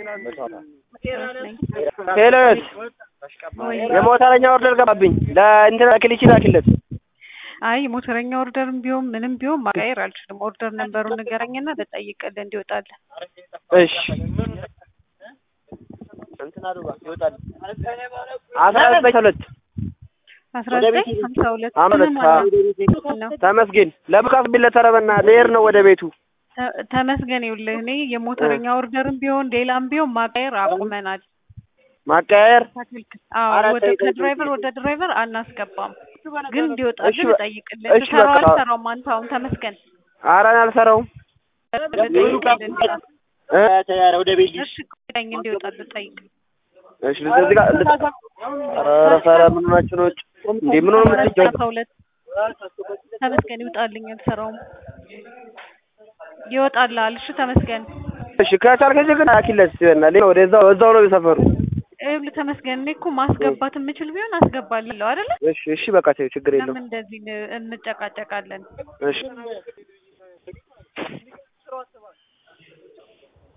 ሄሎስ የሞተረኛ ኦርደር ገባብኝ። ለእንትን ክሊቺ ላኪለት። አይ ሞተረኛ ኦርደርም ቢሆን ምንም ቢሆን ማቀየር አልችልም። ኦርደር ነንበሩን ንገረኝና ልጠይቅልህ እንዲወጣልህ። እሺ አስራ ዘጠኝ ሁለት አስራ ዘጠኝ ሀምሳ ሁለት አመት ነው ተመስገን ለብቃት ቢለተረበና ልሄድ ነው ወደ ቤቱ። ተ- ተመስገን ይኸውልህ እኔ የሞተረኛ ኦርደርም ቢሆን ሌላም ቢሆን ማቀየር አቁመናል። ማቀያየር ተክልክል አዎ፣ ወደ ከድራይቨር ወደ ድራይቨር አናስገባም፣ ግን እንዲወጣልህ እሺ በ- ልጠይቅልህ። እሺ ትሰራው በቃ። አልሰራውም አንተ አሁን ተመስገን አረን አልሰራውም ልጠይቅልህ። እ? እሺ ቆይኝ እንዲወጣልህ ልጠይቅ። እሺ እዚህ ጋር ልጥ- ኧረ ፈረ ምን ሆናችሁ ነው? እንዴ ምን ሆነ የምትጨው? አስራ ሁለት ተመስገን ይውጣልኝ፣ አልሰራውም። ይወጣልሃል። እሺ ተመስገን እሺ ከቻልክ እዚህ ግን አኪለት ሲበና ሌላ ወደ እዛው እዛው ነው የሰፈሩ። ይኸውልህ ተመስገን እኔ እኮ ማስገባት የምችል ቢሆን አስገባለሁ አይደለ? እሺ እሺ በቃ ተይው ችግር የለውም። ለምን እንደዚህ ን- እንጨቃጨቃለን? እሺ